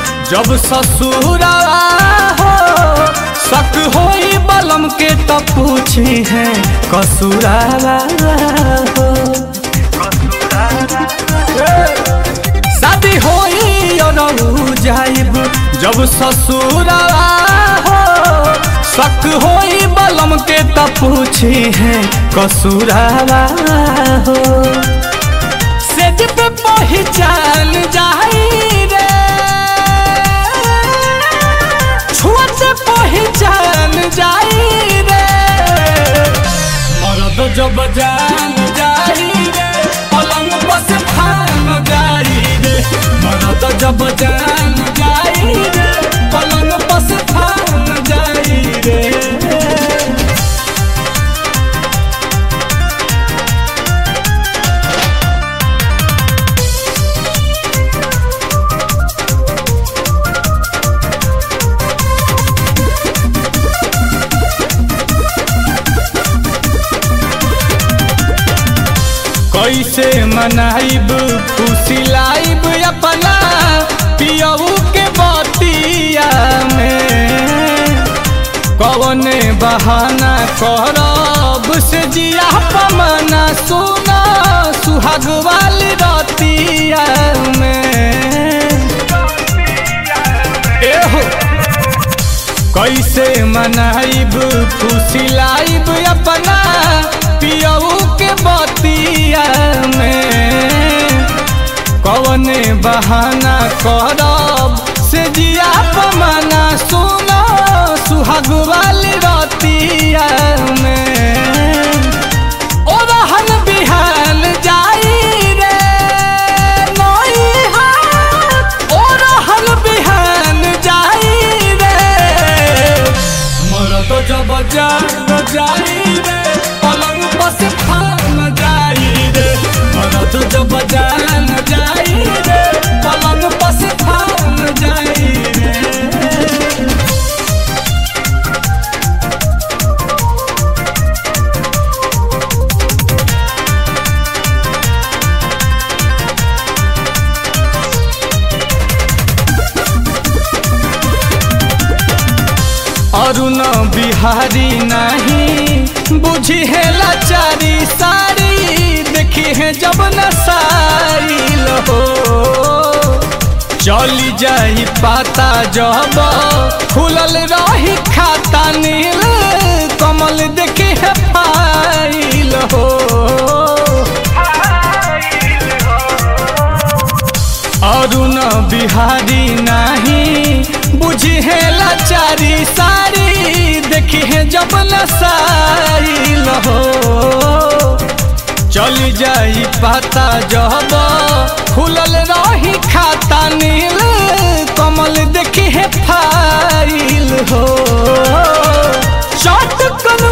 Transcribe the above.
जब ससुरा हो शक होई बलम के तो पूछी है कसूरा हो शादी होई और जाइब जब ससुरा हो शक होई बलम के तो पूछी है कसूरा हो सेज पे पहचान जाई रे छुअत पहचान जाई रे मरद जब जान जाई रे पलंग बस फान जाई रे मरद जब जान जाई रे पलंग बस फान जाई रे कैसे मनाइब खुशी लाइब अपना पियऊ के बतिया में कौन बहाना करब से जिया पमना सुना सुहाग वाली रतिया में एहो कैसे मनाइब खुशी लाइब अपना पियऊ के बतिया में कौन बहाना करब से जिया पमाना सुनो सुहाग वाली रतिया में ओ रहन बिहान जाई रे नई हाथ ओ रहन बिहान जाई रे मरद जब जान जाई रे पलंग बस फान जाई रे मरद जब जान जाई रे पलंग बस फान जाई रे अरुण बिहारी नहीं बुझी है लाचारी सारी देखी है जब नसाइल हो चली जाई पाता जब खुलल रही खाता नील कमल देखी है फाइल हो अरुण बिहारी नहीं बुझी है लाचारी सारी देखी है जब नसाइल हो चली जाई पाता जब खुलल रही खाता नील कमल देखी है फाइल हो चटकन